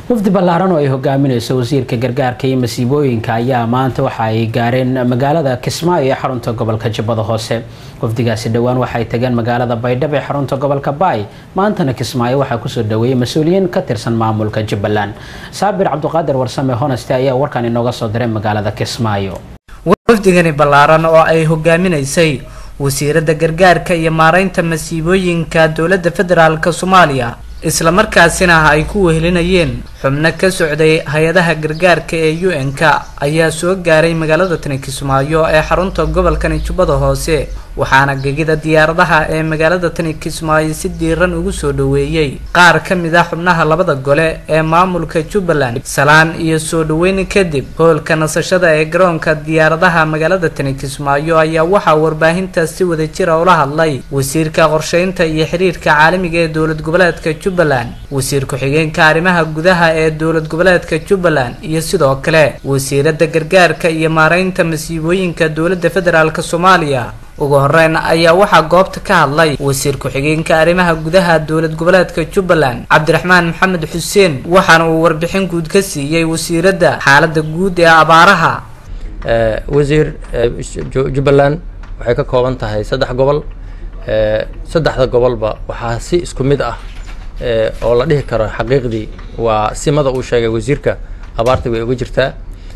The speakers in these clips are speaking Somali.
wafdi ballaaran oo ay hogaamineyso wasiirka gargaarka iyo masiibooyinka ayaa maanta waxa ay gaareen magaalada kismaayo ee xarunta gobolka jubbada hoose wafdigaasi dhowaan waxay tageen magaalada baydhabo ee xarunta gobolka baay maantana kismaayo waxaa kusoo dhaweeyay mas-uuliyiin ka tirsan maamulka jubbaland saabir cabdiqaadir warsame honeste ayaa warkan inooga soo diray magaalada kismaayo wafdigani ballaaran oo ay hogaaminaysay wasiirada gargaarka iyo maareynta masiibooyinka dowladda federaalk soomaaliya islamarkaasina ay ku wehelinayeen xubno ka socday hay-adaha gargaarka ee u n-ka ayaa soo gaaray magaalada tani kismaayo ee xarunta gobolkani jubbada hoose waxaana gegida diyaaradaha ee magaalada tani kismaayo si diiran ugu soo dhaweeyey qaar ka mid ah xubnaha labada gole ee maamulka jubbaland salaan iyo soo dhaweyn kadib hoolka nasashada ee garoonka diyaaradaha magaalada tani kismaayo ayaa waxaa warbaahintaas si wada jira ula hadlay wasiirka qorsheynta iyo xiriirka caalamiga ee dowlad goboleedka jubbaland wasiir ku-xigeenka arrimaha gudaha ee dowlad goboleedka jubbaland iyo sidoo kale wasiirada gargaarka iyo maareynta masiibooyinka dowladda federaalk soomaaliya ugu horeyn ayaa waxaa goobta ka hadlay wasiir ku-xigeenka arrimaha gudaha dowlad goboleedka jubbaland cabdiraxmaan maxamed xuseen waxaana uu warbixin guud ka siiyey wasiiradda xaalada guud ee abaaraha wasiir jubbaland waxay ka kooban tahay saddex gobol saddexda gobolba waxaa si isku mid ah oo la dhihi karo xaqiiqdii waa simada uu sheegay wasiirka abaarta way uga jirtaa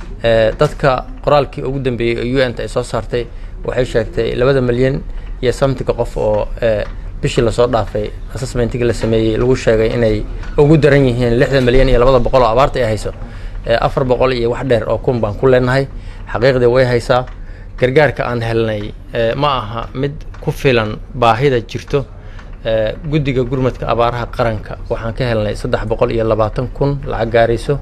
dadka qoraalkii ugu dambeeyey oo u n ta ay soo saartay waxay sheegtay labada milyan iyo samtiga qof oo bishii lasoo dhaafay assessmentigii la sameeyey lagu sheegay inay ugu daran yihiin lixda milyan iyo labada boqol oo abaarta ay hayso afar boqol iyo wax dheer oo kun baan ku leenahay xaqiiqdii way haysaa gargaarka aan helnay ma aha mid ku filan baahida jirto guddiga gurmadka abaaraha qaranka waxaan ka helnay saddex boqol iyo labaatan kun lacag gaarayso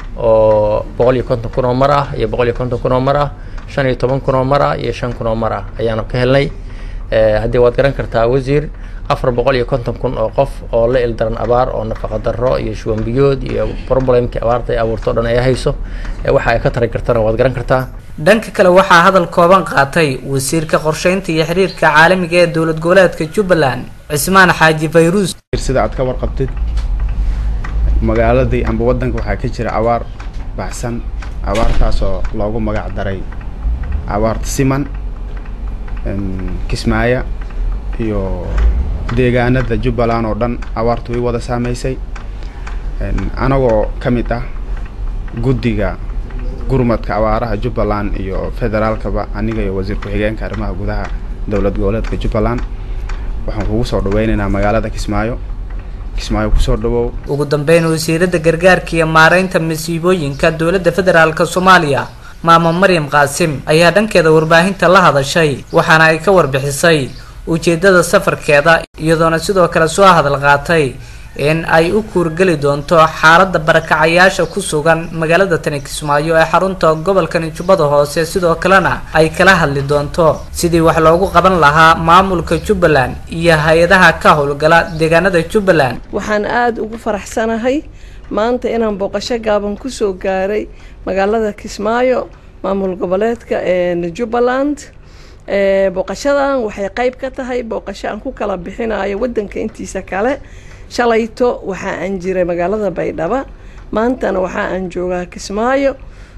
oo boqol iyo konton kun oo mar ah iyo boqol iyo konton kun oo mar ah shan iyo toban kun oo mar ah iyo shan kun oo mar ah ayaanu ka helnay haddii waad garan kartaa wasiir afar boqol iyo konton kun oo qof oo la ildaran abaar oo nafaqa darro iyo shuwanbiyood iyo problemkii abaarta ay abuurto o dhan ay hayso waxa ay ka tari kartana waad garan kartaa dhanka kale waxaa hadal kooban qaatay wasiirka qorsheynta iyo xiriirka caalamiga ee dowlad goboleedka jubbaland cismaan xaaji fayruus sida aad ka warqabtid magaaladii amba waddanka waxaa ka jira abaar baxsan abaartaasoo loogu magac daray abaarta siman kismaayo iyo deegaanada jubbaland oo dhan abaartu way wada saameysay anagoo ka mid ah guddiga gurmadka abaaraha jubbaland iyo federaalkaba aniga iyo wasiir ku-xigeenka arrimaha gudaha dowlad goboleedka jubbaland waxaan kugu soo dhaweynaynaa magaalada kismaayo kismaayo kusoo dhawow ugu dambeyn wasiirada gargaarka iyo maareynta masiibooyinka dowladda federaalk soomaaliya maamo maryam qaasim ayaa dhankeeda warbaahinta la hadashay waxaana ay ka warbixisay ujeedada safarkeeda iyadoona sidoo kale soo hadal qaatay in ay u kuurgeli doonto xaalada barakacayaasha ku sugan magaalada tani kismaayo ee xarunta gobolkani jubbada hoose sidoo kalena ay kala hadli doonto sidii wax loogu qaban lahaa maamulka jubbaland iyo hay-adaha ka howlgala deegaanada jubbaland waxaan aada ugu faraxsanahay maanta inaan booqasho gaaban kusoo gaaray magaalada kismaayo maamul goboleedka jubbaland booqashadan waxay qeyb ka tahay booqasho aan ku kala bixinayo wadanka intiisa kale shalayto waxa aan jiray magaalada baydhaba maantana waxa aan joogaa kismaayo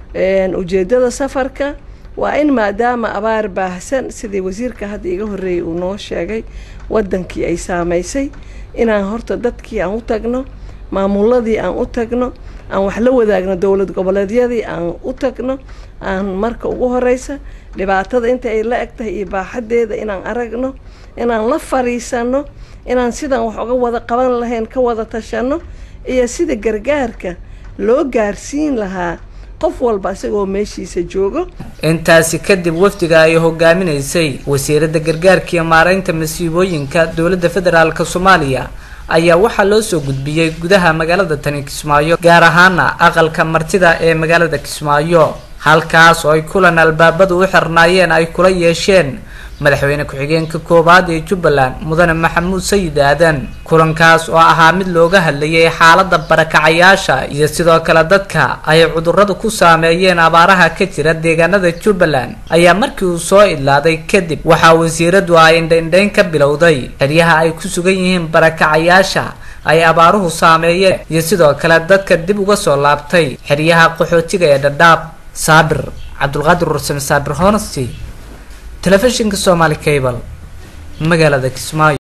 ujeedada safarka waa in maadaama abaar baahsan sidii wasiirka hadda iga horreeyay uu noo sheegay wadankii ay saameysay inaan horta dadkii aan u tagno maamuladii aan u tagno aan wax la wadaagno dowlad goboleedyadii aan u tagno aan marka ugu horeysa dhibaatada inta ay la eg tahay iyo baaxadeeda inaan aragno inaan la fariisano inaan sidaan wax uga wada qaban lahayn ka wada tashano iyo sida gargaarka loo gaarsiin lahaa qof walba isagoo meeshiisa joogo intaasi kadib wafdiga ay hogaaminaysay wasiirada gargaarka iyo maareynta masiibooyinka dowladda federaalk soomaaliya ayaa waxaa loo soo gudbiyey gudaha magaalada tani kismaayo gaar ahaana aqalka martida ee magaalada kismaayo halkaas oo ay kulan albaabadu u xirnaayeen ay kula yeesheen madaxweyne ku-xigeenka koowaad ee jubbaland mudane maxamuud sayid aadan kulankaas oo ahaa mid looga hadlayay xaalada barakacayaasha iyo sidoo kale dadka ay cuduradu ku saameeyeen abaaraha ka jira deegaanada jubbaland ayaa markii uu soo idlaaday kadib waxaa wasiiradu ay indhaindhayn ka bilowday xeryaha ay ku sugan yihiin barakacayaasha ay abaaruhu saameeyeen iyo sidoo kale dadka dib uga soo laabtay xeryaha qaxootiga ee dhadhaab saabir cabdulqaadir rursame saabir honesty telefishinka somaali cable magaalada kismaayo